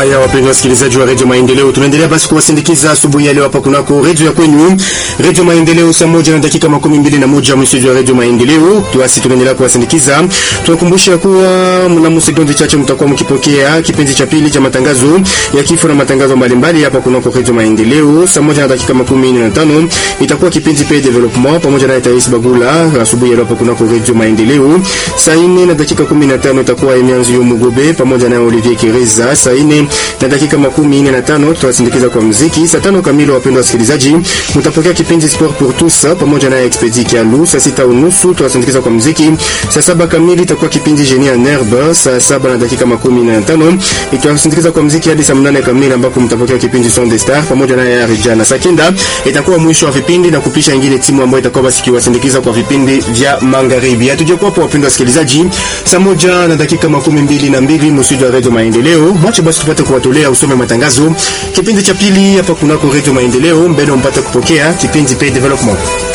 Haya, wapendwa wasikilizaji wa Radio Maendeleo, tunaendelea basi kuwasindikiza asubuhi ya leo hapa kunako radio ya kwenu Radio Maendeleo, saa moja na dakika makumi mbili na moja msiji wa Radio Maendeleo. Tuasi tunaendelea kuwasindikiza, tunakumbusha kuwa mnamo sekunde chache mtakuwa mkipokea kipindi cha pili cha matangazo ya kifo na matangazo mbalimbali hapa kunako Radio Maendeleo. Saa moja na dakika makumi nne na tano itakuwa kipindi pe development pamoja na Tais Bagula asubuhi ya leo hapa kunako Radio Maendeleo. Saa nne na dakika kumi na tano itakuwa Emianzi Mugobe pamoja na Olivier Kireza. Saa nne na dakika makumi nne na tano tutawasindikiza kwa muziki. Saa tano kamili, wapendwa wasikilizaji, mtapokea kipindi Sport pour tous pamoja na Expedi Kialu. Saa sita unusu tutawasindikiza kwa muziki. Saa saba kamili itakuwa kipindi Genie en Herbe. Saa saba na dakika makumi na tano itawasindikiza kwa muziki hadi saa mnane kamili ambako mtapokea kipindi Son des Stars pamoja na ya Rijana. Saa kenda itakuwa mwisho wa vipindi na kupisha ingine timu ambayo itakuwa basi kiwasindikiza kwa vipindi vya magharibi. Hatujakuwa hapo, wapendwa wasikilizaji, saa moja na dakika makumi mbili na mbili msiji wa Radio Maendeleo. Mwache basi tupate kuwatolea usome matangazo kipindi cha pili hapa kunako Radio Maendeleo, mbele mpate kupokea kipindi Pay Development.